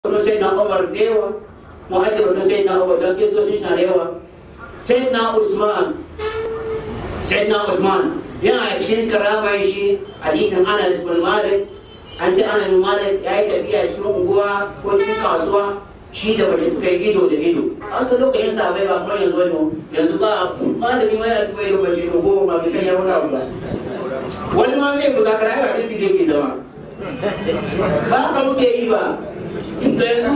wani sai na umar da yawa mu ajiye wani sai na umar don kisosin shi na da yawa sai na usman sai na usman yana cikin karamar shi hadisin anas bin malik an ce anas bin malik ya yi tafiya cikin unguwa ko cikin kasuwa shi da mace suka yi ido da ido a wasu lokacin sabai ba kuma yanzu wani yanzu ba malami ma yana tuwa ido mace to goma ma bisan ya wuna ba wani ma zai buga kara ba da su ke zama ba ka muke yi ba da yanzu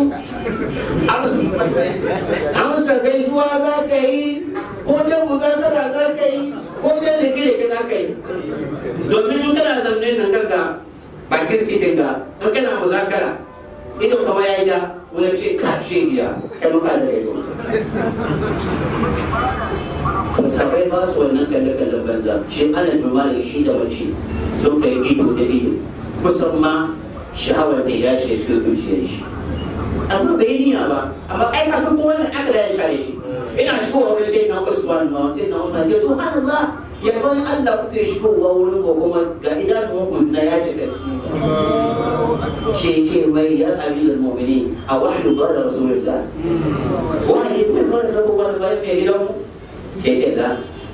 amsa gaisuwa za ka yi ko jan bukatara za ka yi ko jan rike za ka yi domin in kana zaune nan kanka bakin sitin ka in kana muzakara ido kama ya yi da wani ce ka shegiya kai maka da ido sabai ba su wannan kalle-kallen banza shi ana jumala shi da mace sun kai ido da ido kusan ma sha'awar da ya shi cikin zuciyar shi amma bai yi niyya ba amma ai ka san kowa ne aka da ya share shi ina shigowa wani sai na usman ma sai na usman ke subhanallah yaban Allah kuke shigowa wurin ko kuma ga idanun ku zina ya cika shi ce wai ya amirul mu'minin a wahyu ba da rasulullah wahyi ne ba da rasulullah ba mai gidan mu ke ce da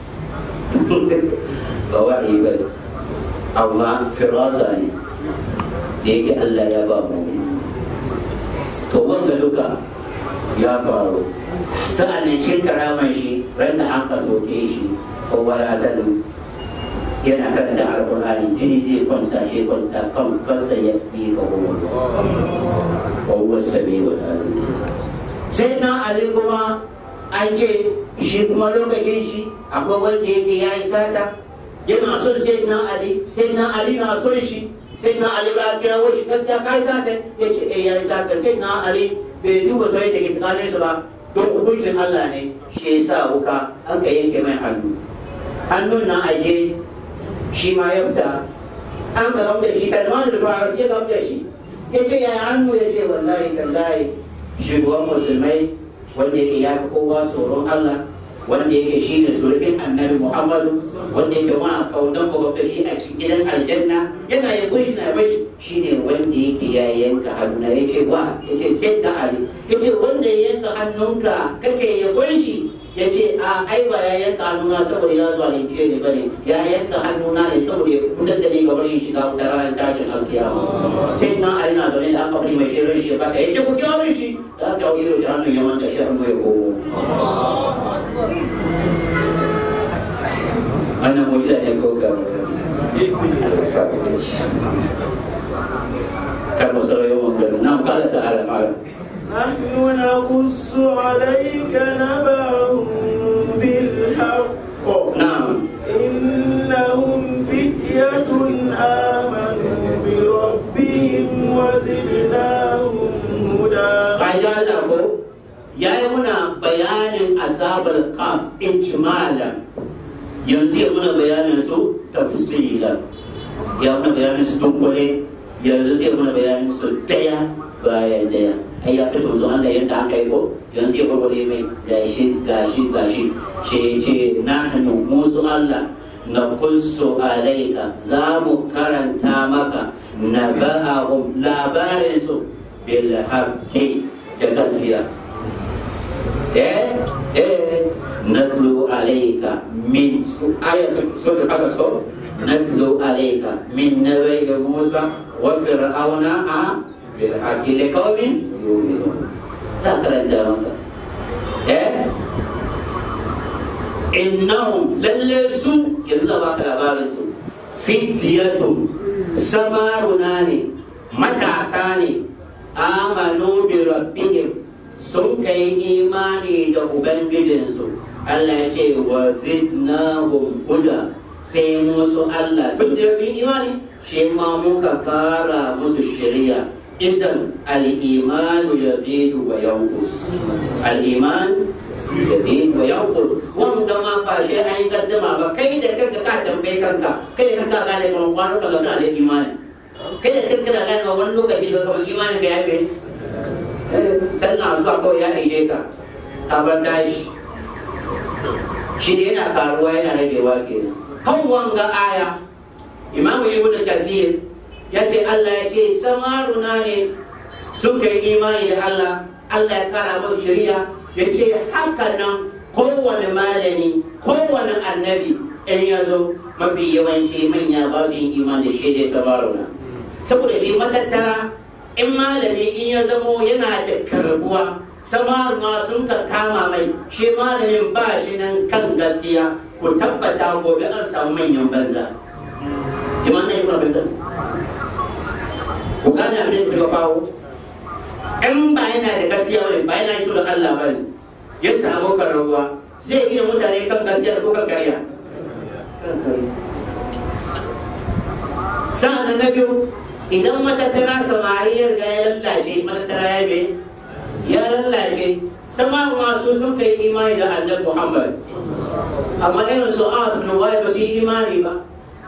ba wahyi ba amma firasa ne da yake Allah ya ba mu to wanda duka ya faru sa'an nan cin karaman shi ran da an kasoke shi ko barazanin yana karanta alkur'ani jini zai kwanta shi kwanta kan fasa ya fi ga kuma wa huwa samiul alim sai na ali kuma an ce shi kuma lokacin shi akwai wanda yake ya yi sata yana son sai na ali sai na ali na son shi sai na ali ba kira shi gaskiya ka yi sata ya ce eh ya yi sata sai na ali bai duba soyayya da ke tsakanin su ba don hukuncin Allah ne shi ya sa wuka an ka yanke mai hannu hannun nan aje shi ma ya fita an ka gamda shi salman da fara sai gamda shi ya ce ya hannu ya ce wallahi tallahi shugaban musulmai wanda yake ya fi kowa tsoron Allah wanda yake shi ne surukin annabi muhammadu wanda yake ma kaunan babban shi a cikin gidan aljanna yana ya gushi na bashi shi ne wanda yake ya yanka hannu ya ce wa ya ce sai da ali ya ce wanda ya yanka hannunka kake ya gushi ya ce a ai ba ya yanka hannuna saboda ya zuwa linke ne bane ya yanka hannuna ne saboda ya fitar da ni gabar yin shiga wutar ranar tashin alkiyama sai na ali na zaune da aka fi mai shirin shi baka ya ce ku kyawo shi da aka yi shi hannun ya manta shi hannu ya komo wannan mujiza ne ko ga kan masarar yawan gari na kala da alamara نحن نقص عليك نبأهم بالحق نعم إنهم فتية آمنوا بربهم وزدناهم هدى ƙa'ida da ko ya yi muna bayanin azabar kaf ijmalan yanzu ya muna bayanin su tafsilan ya muna bayanin su dunkule yanzu zai muna bayanin su daya bayan daya ai ya fito zuwa Allah yadda aka yi ko yanzu ya gwagwale mai gashi gashi gashi ce ce na hannu musu Allah na kusu alaika za mu karanta maka na ba'ahum labarin su bil haqqi da gaskiya eh eh natlu alayka min ayat sura al-qasas natlu alayka min nabi Musa wa fir'auna a bil haqqi liqaumin yu'minun sakran jaranka eh innahum lalle su yanzu ba ka labarin su fitliyatun samaruna ne matasa ne amanu bi rabbihim sun kai imani da ubangijinsu Allah ya ce wa zidnahum huda sai musu Allah tun da sun imani shi ma muka kara musu shari'a izan al-imanu yazidu wa yanqus al-iman yazidu wa yanqus wanda ma ba shi an yi gaddama ba kai da kanka ka tambaye kanka kai da kanka gane kuma kwano ka ga da imani kai da kanka da gane wani lokaci ga kamar imanin ka ya fi sallah zuwa kawai ya aide ka ka bar tashi shi ne yana karuwa yana ragewa kenan kan wanga aya imamu ibnu kasir ya ce Allah ya ce samaruna ne sun kai imani da Allah Allah ya kara musu shari'a ya ce haka nan kowane malami kowane annabi in ya zo mafi yawanci manya ba su yin imani da shi dai sabaruna saboda shi matattara in malami in ya zamo yana da karbuwa samaruna sun ka kama mai shi malamin ba shi nan kan gaskiya ku tabbata gobe an samu manyan banza kiman na yi mabinda ku gane abin da suka kawo in ba yana da gaskiya bane ba yana so da Allah bane ya samu karbuwa zai iya mutane kan gaskiya ko kan kariya sa'an na biyu idan matattara samari ya riga ya lallace matattara ya be ya lallace sama masu sun kai imani da annabi Muhammad amma irin su As bin Wa'il ba su yi imani ba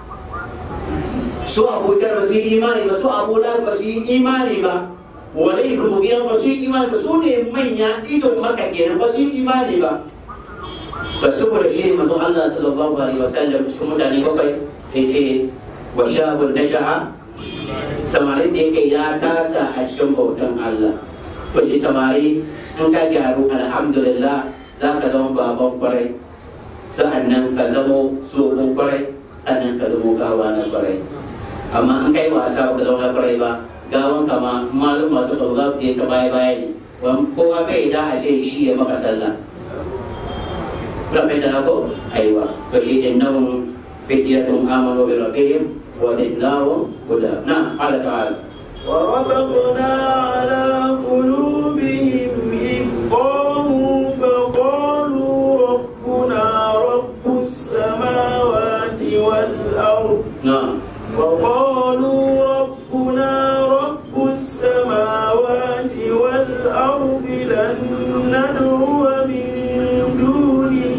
su Abu Jar ba su yi imani ba su Abu Lahab ba su yi imani ba Walid bin Mughira ba su yi imani ba su ne manya idon maka kenan ba su yi imani ba ba saboda shi ne manzon Allah sallallahu alaihi wasallam cikin mutane bakwai yace wa shabun nasha'a samarin da yake ya tasa a cikin bautan Allah to shi samari in ka gyaru alhamdulillah za ka zama baban kwarai sa'annan ka zamo tsohon kwarai sannan ka zamo gawa na kwarai amma in kai wasa ba ka zama na kwarai ba gawan kama malum masu ɗau za su yi ta baya baya ne kowa bai da a ce shi ya maka sallah رفعت لكم ايوه فشيء انهم فتية امنوا بربهم وزدناهم هدى نعم قال تعالى وربطنا على قلوبهم إذ قاموا فقالوا ربنا رب السماوات والأرض نعم وقالوا ربنا رب السماوات والأرض لن ندعو من دونه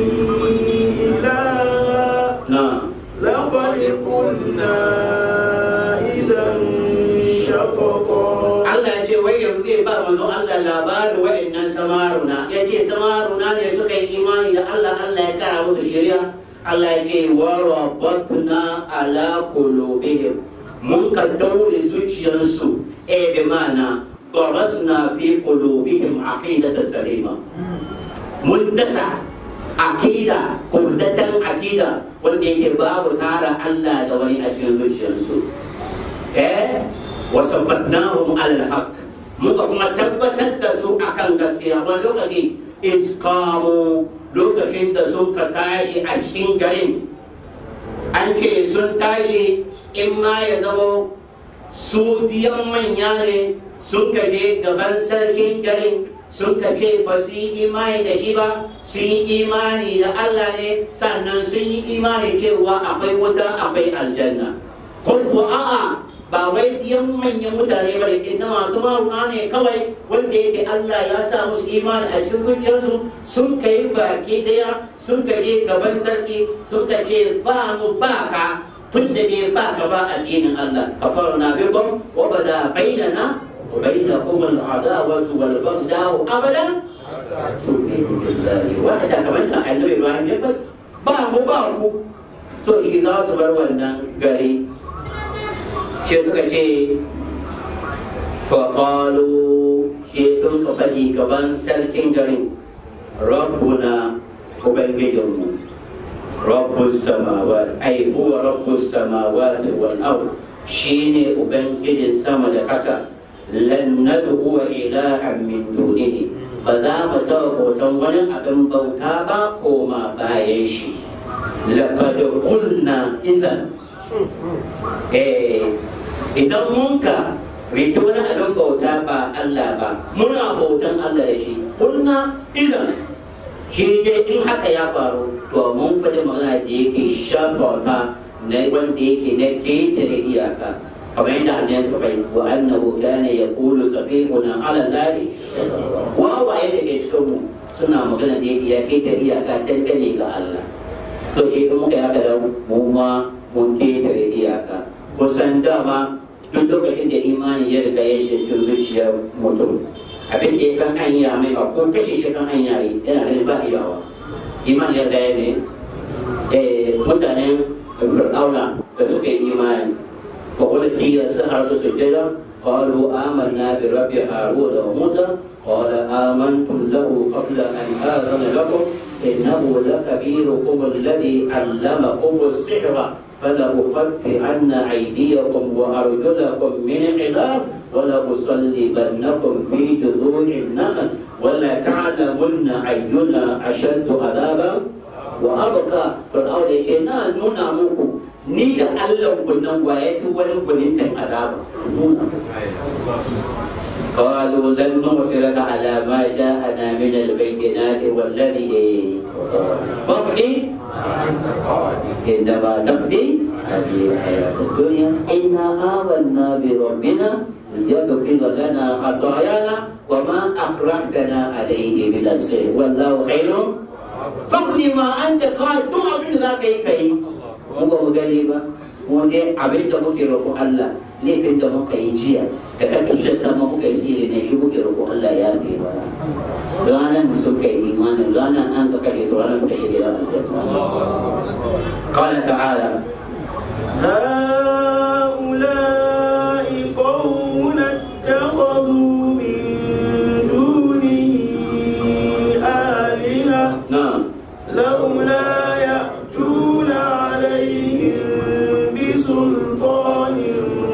إلها نعم لقد كنا إذا شططا Allah ya ce wai yanzu zai ba manzo Allah labarin wa'annan samaruna ya ce samaruna ne suka yi imani da Allah Allah ya kara musu shari'a Allah ya ce wa rabatna ala qulubihim mun ka daure zuciyarsu eh bi mana darasna fi qulubihim aqidata salima mun dasa akida kubdatan akida wanda yake babu kara Allah da wani a cikin zuciyarsu eh wasabbatnahum ala alhaq muka kuma tabbatar da su akan gaskiya wani lokaci iskamu lokacin da sun ka tashi a cikin garin an ce sun tashi in ma ya zama su biyan manya ne sun ka je gaban sarkin garin sun ka ce ba su yi imani da shi ba sun yi imani da Allah ne sannan sun yi imani cewa akwai wuta akwai aljanna ko kuwa a'a ba wai diyan manyan mutane ba ne na masu maruna ne kawai wanda yake Allah ya sa musu imani a cikin zuciyarsu sun kai baki daya sun ka je gaban sarki sun ka ce ba mu ba ka tun da dai ba ka ba addinin Allah kafarna bikum wa bada bainana wa bainakum al-adawatu wal baghdau abadan tu'minu billahi wa da kamar kan annabi Ibrahim ya fas ba mu ba ku so shi za su bar wannan gari shi suka ce faƙalu shi sun ka faɗi gaban sarkin garin rabbuna ubangijinmu rabbus samawat ai huwa rabbus samawat wal ard shine ubangijin sama da ƙasa lan nad'u ilahan min dunihi ba za mu taɓa hoton wani abin bauta ba koma bayan shi laqad qulna idan eh idan mun ka rike wani abin bauta ba Allah ba muna bautan Allah da shi kunna idan shi dai in haka ya faru to mun faɗi magana da yake shafauta na wanda yake na ketare iyaka kamar yadda hanyar ka fahimta wa annahu kana yaqulu safihuna ala allahi wawaye da ke cikin mu suna magana da yake ya ketare iyaka dangane ga Allah to shi in muka yaka da mu ma mun ketare iyaka kusan dama duk lokacin da imani ya riga ya shiga cikin zuciyar mutum abin da ya kan anya mai ba ko kashe shi kan anya yi yana da ba iyawa imani ya riga ya ne eh mutanen fir'auna da suka yi imani fa ulqiya sahara sujada قالوا آمنا برب هارون وموسى قال آمنتم له قبل أن آذن لكم إنه لكبيركم الذي علمكم السحر فلأقطعن أيديكم وأرجلكم من خلاف ولأصلبنكم في جذوع النخل ولتعلمن أينا أشد عذابا وأبقى فرعون يقول نونا muku ni da Allah kunnan wa ya fi wani kunintan azaba قالوا لن نرسلك على ما جاءنا من البينات والذي فاقضي إنما تقضي هذه الحياة الدنيا إنا آمنا بربنا ليغفر لنا خطايانا وما أكرهتنا عليه من السر والله خير فاقضي ما أنت قال دع من ذاك كي mu ba mu gani ba mu dai abin da muke roƙo Allah laifin da muka yi jiya da ka tilasta mu muka yi sirri ne shi muke roƙo Allah ya fi ba ranar da suka yi imanin ranar an ka kashe su ranar suka shirya ranar sai قال تعالى هؤلاء قوم اتخذوا من دونه آلهة نعم لولا يأتون عليهم بسلطان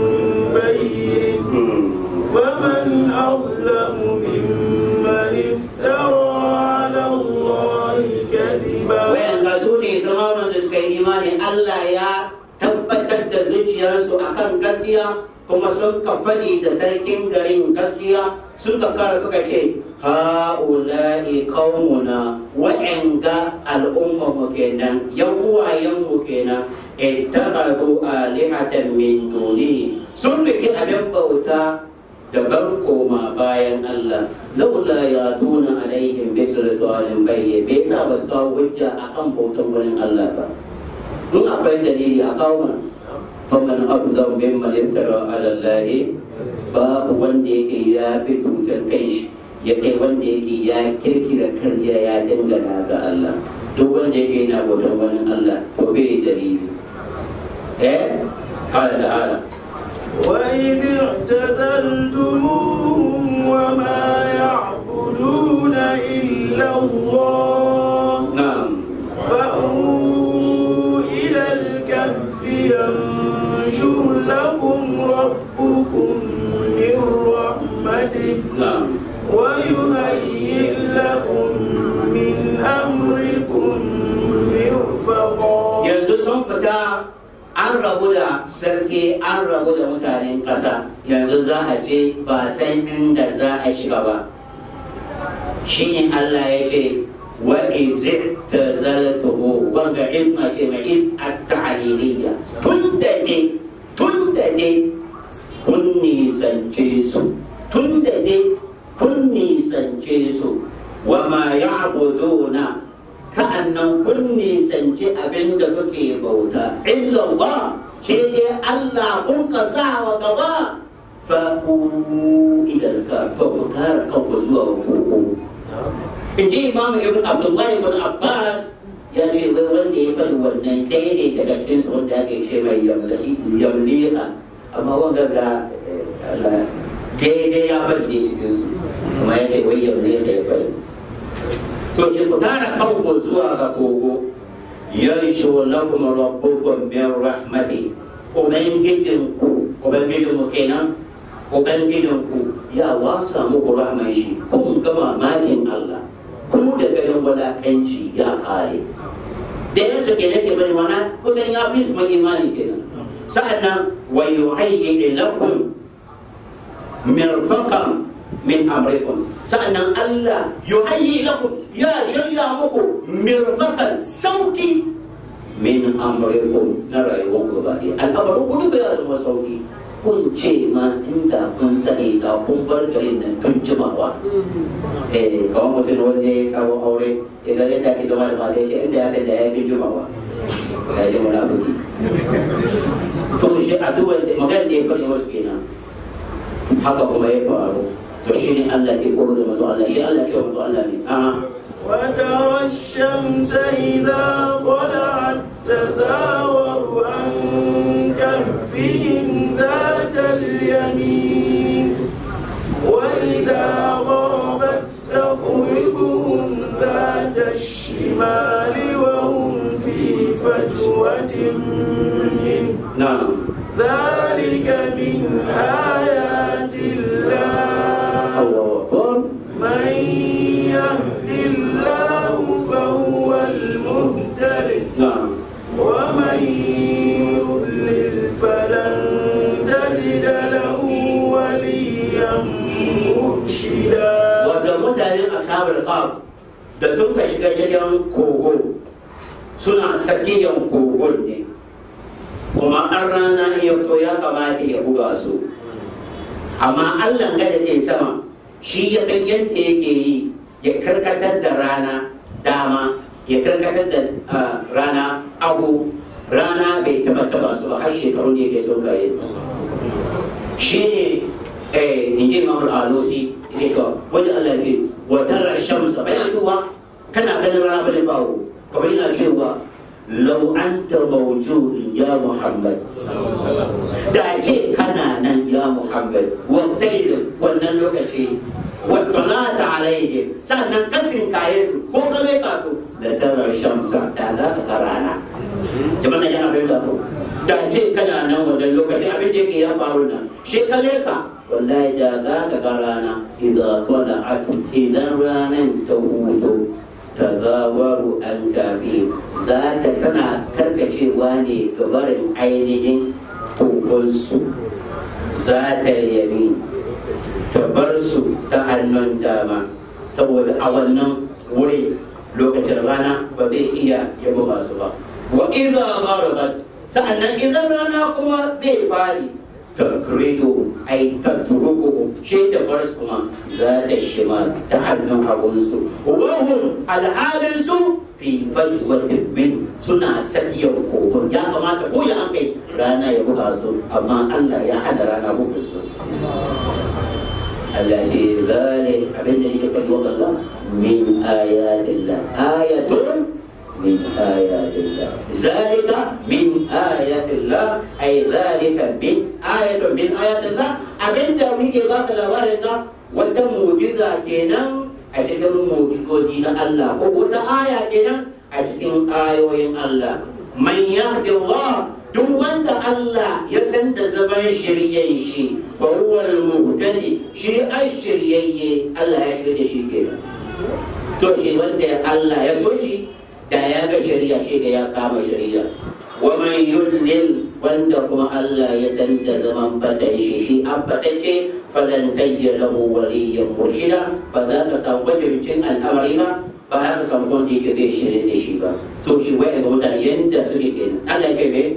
بين فمن أظلم ممن افترى على الله كذبا wayan ga su ne samanin da suka yi imani Allah ya tabbatar da zuciyarsu akan gaskiya kuma sun ka faɗi da sarkin garin gaskiya sun ka kara suka ce ha'ula'i qaumuna wa'anga al'umma mu kenan yan uwayen mu kenan ittakhadhu alihatan min duni sun rike abin bauta daban koma bayan Allah laula ya tuna alaihim bi sultanin bayye bai sa ba su kawo hujja akan bautan wurin Allah ba in akwai dalili a kawo mana faman afdal mimman iftara ala Allah babu wanda yake ya fi cutar kai shi ya kai wanda yake ya kirkira karya ya dangana ga Allah duk wanda yake yana bautan wurin Allah to bai dalili eh qala ta'ala وإذ اعتزلتموهم وما يعبدون إلا الله na'am فأووا إلى الكهف ينشر لكم ربكم من رحمته na'am ويهيئ لكم من أمركم مرفقا yanzu sun fita an rabu da sarki an rabu da mutanen ƙasa yanzu za a je ba san inda za a shiga ba shine Allah ya ce wa izit tazaltuhu wanda izna ce mai iz at-ta'liliyya tun da je tun da je kun nisance su tun da je kun nisance su wa ma ya'buduna ka'annan kun nisanci abin da suke bauta illa ba shi dai Allah kun ka sa wa gaba fa'u idan ka to ku kare kanku zuwa ga koko in ji imamu ibn abdullahi ibn abbas ya ce wai wanda ya faɗi wannan ɗaya ne daga cikin su wanda ake ce mai yamliha amma wanga ga Allah daidai ya faɗi ne cikin su kuma ya ce wai yamliha ya faɗi to ki ku tara kanku zuwa ga kogo yanshu lakum rabbukum min rahmati ubangijin ku ubangijin mu kenan ubangijin ku ya wasa muku rahman shi kun ga mamakin Allah ku da ganin wadakanci ya kare da yin su kenan ke bari mana kusan ya fi su mai imani kenan sa'annan wa yuhayyi lakum mirfaqan min amrikum sa'annan Allah yuhayyi lakum ya shirya muku mirfaqan sauki min amrikum na rayuwar ku ba al'amarin ku duka ya zama sauki kun ce ma inda kun sani ga kun bar garin nan tun jimawa eh kawai mutum wanda ya kawo aure ya ga yadda ake zama da mata ya ce inda ya sai da ya fi jimawa sai dai munafiki to shi addu'ar da magana da ya fara wasu kenan haka kuma ya faru to shi ne Allah ke koro da mazu Allah shi Allah ke wa mazu Allah ne a وترى الشمس إذا طلعت تزاور عن كهفهم ذات اليمين na'am ذلك من آيات الله Allahu akbar من يهد الله فهو المهتد na'am ومن يضلل فلن تجد له وليا مرشدا wato mutanen ashabar kaf da sun ka shiga cikin kogo suna sakiyan kogon ne kuma an rana ya fito ya kamata ya buga su amma allah ga da ke sama shi ya san yadda yake yi ya karkatar da rana dama ya karkatar da ah, rana abu rana bai taba taba su ba har shekaru ne ke so yi shi ne eh in ji imam al-alusi ne ka wani Allah ke wa tara shamsa bayan cewa kana ganin rana bane faru kamar yana cewa law anta mawjudun ya muhammad da ke kana nan ya muhammad wa tayr wannan lokaci wa talata alaihim sannan kasin kaye su ko kare ka su da tara shamsa da za ka ga rana jama'a yana bai da ku da ce kana nan wajen lokaci abin da yake ya faru nan shekale ka wallahi da za ka ga rana idan tala'at idan ranan ta hudu tazawaru an kafi za ta tana karkacewa ne ga barin ainihin kokonsu za ta yabi ta bar su ta hannun dama saboda a wannan wuri lokacin rana ba zai iya ya buga su ba wa idza gharabat sa'annan idan rana kuma zai fari takridu ay tatruku shi da bar su ma za ta shima ta hannun abunsu wa hum alhalin su fi fajwatin min suna sakiyar kogon ya kamata ko ya an kai rana ya buga su amma Allah ya hana rana bugun su التي ذلك أبدا يقول الله من آيات الله آية من آيات الله ذلك من آيات الله أي ذلك من آية من آيات الله أبدا ويجي ذاك الأوارق وتموجزة كنا أتكلم موجزوزين الله وقلت آية كنا أتكلم آيوين الله من يهد الله duk wanda Allah ya san da zaman shiryen shi fa huwa al-muhtadi shi ashiriyayye Allah ya shirye da shi ke to shi wanda Allah ya so shi da ya ga shari'a shi da ya kama shari'a wa man yudlil wanda kuma Allah ya san da zaman fatan shi shi an fatake falan tajja lahu waliyyan murshida ba za ka samu majibincin al'amari ba ba za ka samu wanda yake zai shirye da shi ba so shi wai ga mutane yanda suke kenan Allah ya kai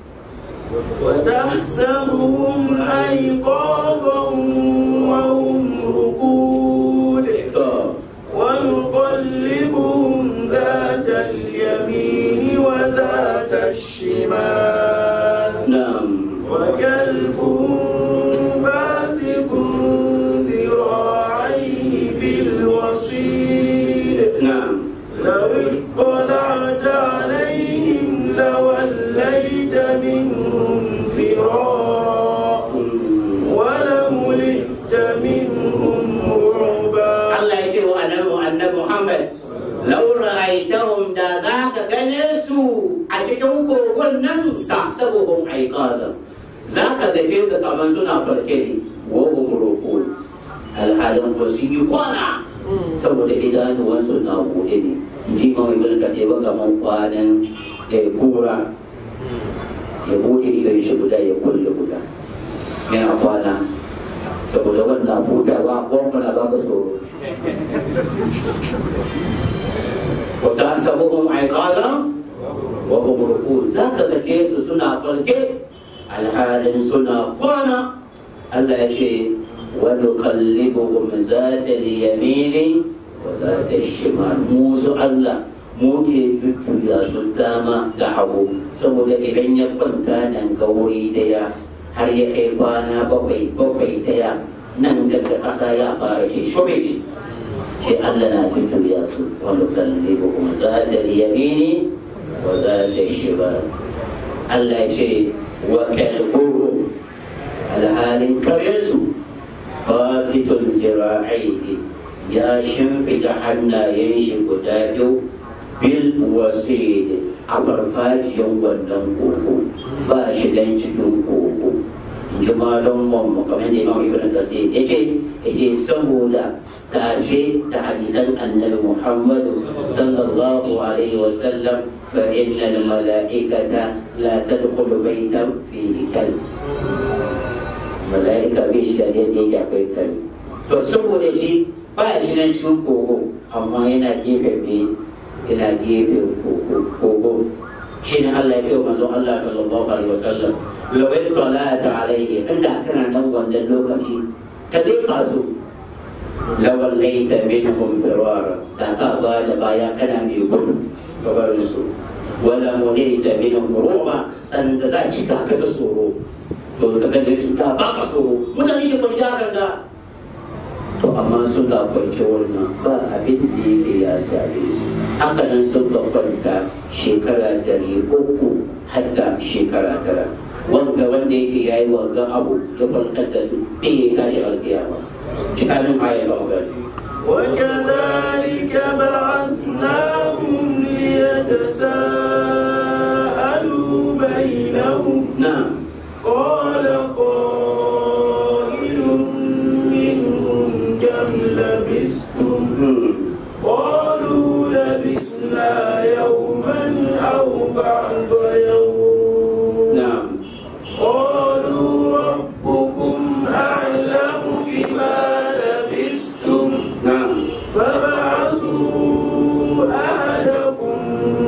وتحسبهم أيقاظا وهم رقود ونقلبهم ذات اليمين وذات الشمال نعم وكلبهم باسط ذراعيه بالوصيد نعم لو اطلعت عليهم لوليت منهم فرارا ولملئت منهم رعبا Allah ya ce wa annabi annabi Muhammad law ra'aytahum da za ka gane su a cikin kogon nan tahsabuhum aiqaza za ka ga ce da kaman suna farke ne wa hum ruqud alhalin ko su yi kwana saboda idanuwansu na buɗe ne ji ma mai mulka sai ba kaman kwanan eh, kura ya buɗe idan shi guda ya kulle guda yana kwana saboda wannan futawa gwamna ba ka tsoro وتحسبهم عقالا وهم رقود ذاك ذكيس سنة فرقه الحال سنة قوانا الله يشي ونقلبهم ذات اليمين وذات الشمال موسى الله muke jujjuya su dama da hagu saboda idan ya kwanta nan ga wuri daya har ya kai kwana bakwai bakwai daya nan daga ƙasa ya fara ce shobe shi sai Allah na jujjuya su wanda kalli ko kuma za ta yamini wa za ta shibar Allah ya ce wa kalbuhu alhalin karensu fasitun zira'ihi ya shimfida hannayen shi guda biyu bil wasid a farfajiyan wannan koko ba shi dan cikin koko in ji malon mu kamar da imam ibn kasir ya ce ya saboda tace da hadisan annabi muhammadu sallallahu alaihi wasallam fa innal mala'ikata la tadkhulu baytan fihi kalb mala'ika bai shi da yadda yake akwai kare to saboda shi ba shi nan cikin kogo amma yana gefe ne yana gefe kogo shi ne Allah ya ce manzo Allah sallallahu alaihi wasallam law ittala'ta alayhi inda kana nan wannan lokaci ka zai kasu lawallaita minhum firara da ka ba da baya kana mai gudu gabarin su wala munita minhum ruba san da za ki ka da tsoro to ka gane su da ba ka tsoro mutane da kwanci hakan da to amma sun ga kwanci wannan ba abin da yake ya same su haka nan sun ga kwanta shekara dari uku hatta shekara tara wanda wanda yake yayi wanga abu ya kwantar da su bai tashi alkiyama cikin ayar magana وكذلك بعثناهم ليتساءلوا بينهم نعم قال قائل منهم كم لبثتم قالوا لبثنا يوما أو بعض يوم نعم قالوا ربكم أعلم بما لبثتم نعم فبعثوا أحدكم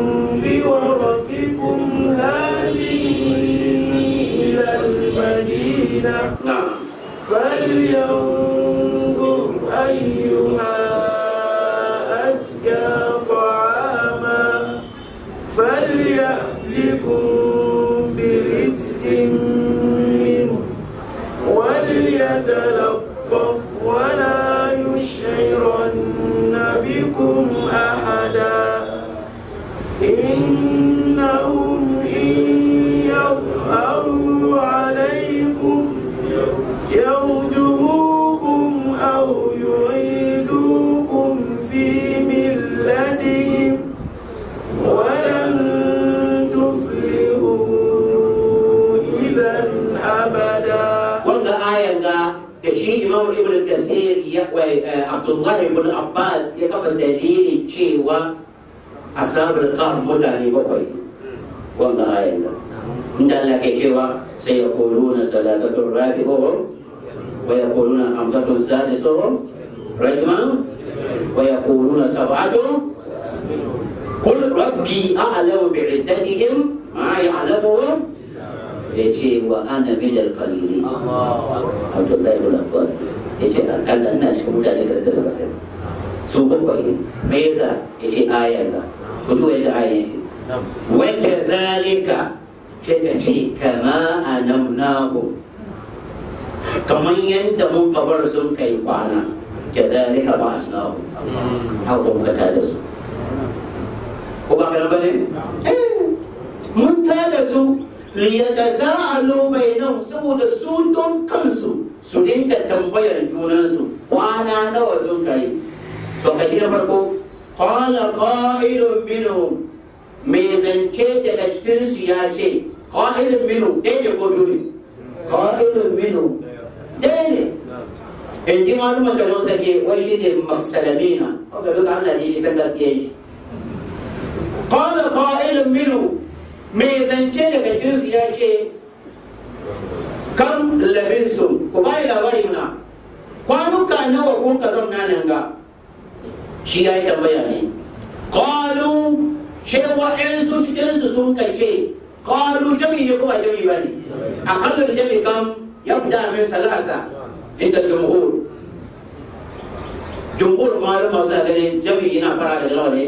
بورقكم هذه إلى المدينة نعم فلينظر أيها أزكى طعاما فليأتكم برزق منه وليتلطف ولا يشعرن بكم أحدا إنهم إن يظهروا عليكم يرجموكم أو يعيدوكم في ملتهم ولن تفلحوا إذا أبدا wanda ayan ga da shi imam ibn kasir ya wai abdullahi ibn abbas ya kafa dalili cewa asabar kaf mutane bakwai wanda ayan ga inda Allah ke cewa sai ya kuluna salatatun rabi'uhum wa ya kuluna hamsatun sadisuhum rajman wa ya kuluna sab'atun قل ربي أعلم بعدتهم ما يعلمهم يجي وأنا من القليلين عبد الله بن عباس يجي أنا ina cikin mutane da da suka sani su bakwai me yasa yace ayar da ku duba yadda ayar yake wa kadhalika sai ka ce kama anamnahu kamar yadda mun kabar sun kai kwana kadhalika ba asnahu haka muka tada su ko ba ka bane mun tada su liyataza'alu bainahum saboda su don kansu su dinga tambayar junansu kwana nawa sun kai to ka na farko qala qa'ilun minhum mai zance daga cikin su ya ce qa'ilun minhum ɗaya ne ko biyu ne qa'ilun minhum ɗaya ne in ji malumar da nan sake wai shi ne maksalamina ko ga duka Allah ne shi kan gaskiya shi qala qa'ilun minhum mai zance daga jinsu ya ce kam labinsu ku bayi labari na kwanuka nawa kun ka zauna nan ga shi ya yi tambaya ne qalu cewa su cikinsu sun ka ce qalu jami ne kuma jami ba ne akallin jami kam yabda min salasa inda jumhur jumhur malama suna ganin jami yana fara da nawa ne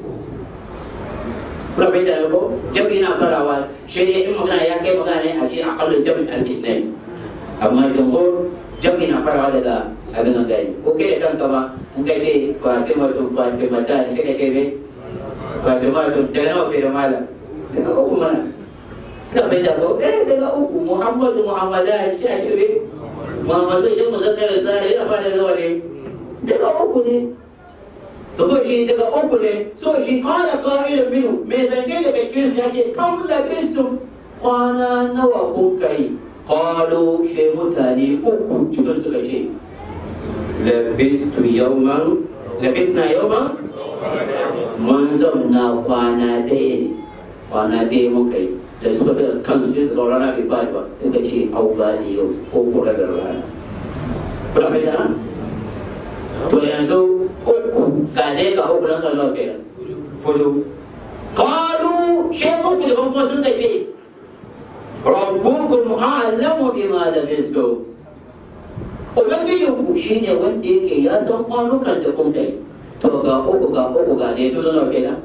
kuna bai da ko jami na farawa shi ne in magana ya kai magana ne a ce a kallon jami al-islam amma jumhur jami na farawa daga abin nan gani ko kai da kanka ba in kai ce fatima tun fatima ta ne kai kai bai fatima tun da nawa kai da mala daga uku mana kuna bai da ko eh daga uku muhammadu muhammadan shi ake bai muhammadu idan mu zakar sa yana fara nawa ne daga uku ne to so shi daga uku ne so shi kala qa'ilun minhu me zance daga cikin su yake kam labistum kwana nawa kun kai qalu she mutane uku cikin suka ce labistu yawman labisna yawman mun zauna kwana ɗaya ne kwana ɗaya mun kai da suka da kansu da rana bai fadi ba suka ce auba ne yau ko kura da rana kuna kai da to yanzu uku ga dai ga uku nan kalma kenan fudu qalu shi uku da kuma sun tafi rabbukum a'lamu bima labistum ubangijinku shine wanda yake ya san kwanukan da kun kai to ga uku ga uku ga ne su zama kenan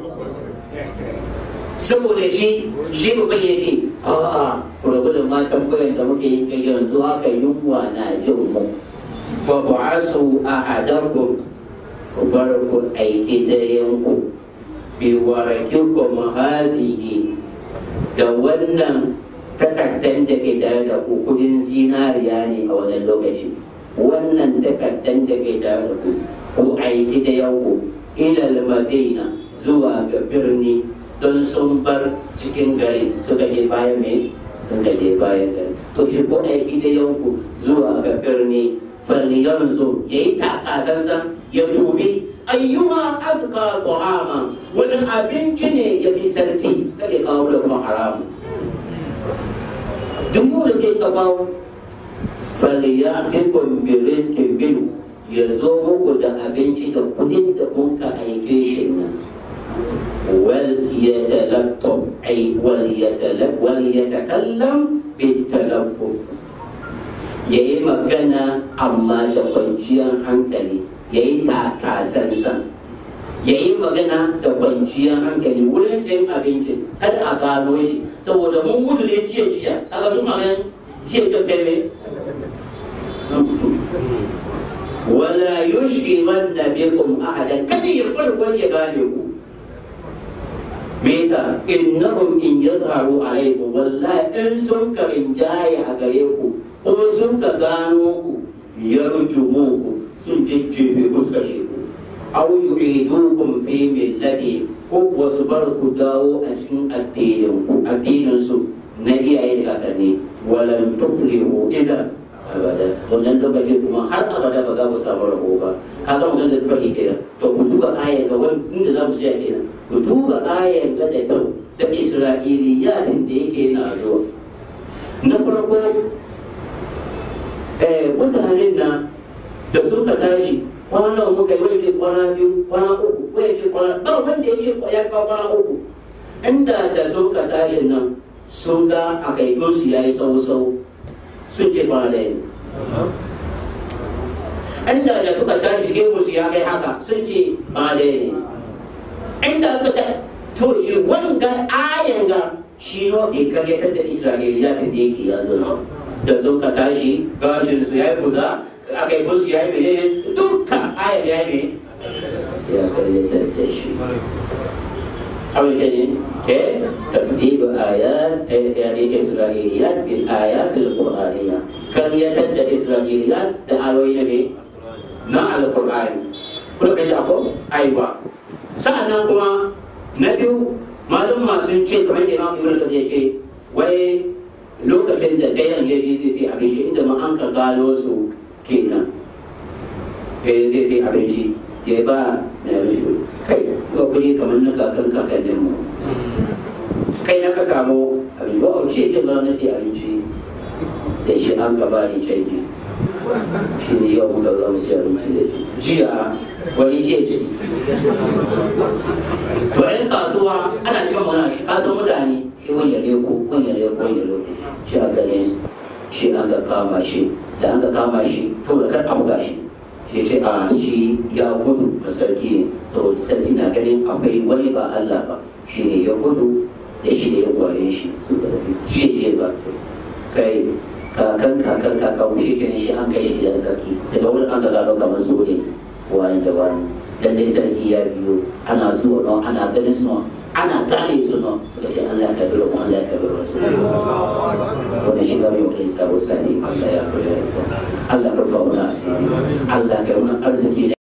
saboda shi shi ba bai yake a'a rabu da matan bayan da muke yi yanzu haka yunwa na jin mu fa ba'asu ahadakum ku bar ku aiki dayanku bi warakikum hazihi da wannan takaddan da ke tare da ku kudin zinariya ne a wannan lokaci wannan takaddan da ke tare da ku ku aiki da yanku ilal madina zuwa ga birni don sun bar cikin gari suka je bayan mai suka je bayan gari to shi ku aiki da yanku zuwa ga birni falyanzu ya yi takasansa ya dubi ayyuma afka ta'ama wani abinci ne ya fi sarki kada kawo da kuma haramu duk wanda ke kawo falyakikum bi rizqin minhu ya zo muku da abinci da kudin da kun ka aike shi nan wal yatalattaf ay wal yatalak wal yatakallam bit talaffuf yayi magana amma da kwanciyar hankali yayi takasansa yayi magana da kwanciyar hankali wurin sayan abinci kada a gano shi saboda mun gudu ne jiya jiya kaga su magana jiya jiya kai wala yushghilan bikum ahadan kada ya farkon ya gane ku me yasa innahum in yadharu alaykum wallahi in sun ka rinjaye a gare ku ko sun ka gano ku yarjumu ku sun jejjefe ku suka shi ku aw yu'idukum fi millati ko kuwa su bar ku dawo a cikin addinin ku addinin su na iyaye da kakanni walan tuflihu idan abada wannan lokaci kuma har abada ba za mu samu rabo ba kaga mun da fadi kenan to ku duba ayan ga wani inda za mu tsaya kenan ku duba ayan ga da kyau da isra'iliyatin da yake na zuwa na farko eh mutanen na da suka tashi kwana muka yi wani kwana biyu kwana uku ko yake kwana ba wanda yake ya kawo kwana uku inda da suka tashi nan sun ga a kaifinsu ya yi sau-sau sun ce kwana ɗaya ne. Inda da suka tashi gemu su ya kai haka sun ce kwana ɗaya ne. Inda suka ta to shi wanga ayan ga shi no ke karyatar da Isra'iliya da yake yanzu na. Da suka tashi gashin su ya yi kuza a kaifin su ya yi menene dukkan ayan ya yi ya karyatar da shi. أو كذلك تكذيب آيات يعني إسرائيليات بالآيات القرآنية كان يتد إسرائيليات دعوين به مع القرآن كل كذا أقول أيوة سألنا كما نبيو ما لم ما سنشي كمان إمام ابن الكثير شيء وي lokacin da ɗayan ya je zai fi abinci inda ma an ka gano su kenan zai fi abinci ya ba na abinci kai ga kuri kamar na kakan kakannin mu kai na ka samu abinci ba ce ce ba na sai abinci da shi an ka bani canji shi ne yau muka zama sai abinci da shi jiya wani ke ce to yan kasuwa ana cikin mana shi kasan mutane shi wani ya leko wani ya leko wani ya leko shi a gane shi an ka kama shi da an ka kama shi saboda kar a buga shi ya ce a shi ya gudu a sarki ne saboda sarki na ganin akwai wani ba Allah ba shi ne ya gudu da shi ne ya gware shi su da shi ce ba kai kakan kakan kakan shi kenan shi an kai shi gidan sarki daga wurin an ga gano kamar su ne wani da wani dan dai sarki ya biyo ana zuwa no ana ganin su ana gane su no da ke Allah ya kabiru mu Allah ya kabiru wasu wannan shiga mai wani sabo sani Allah ya kula Allah ka fa mu asiri Allah ka yi mana arziki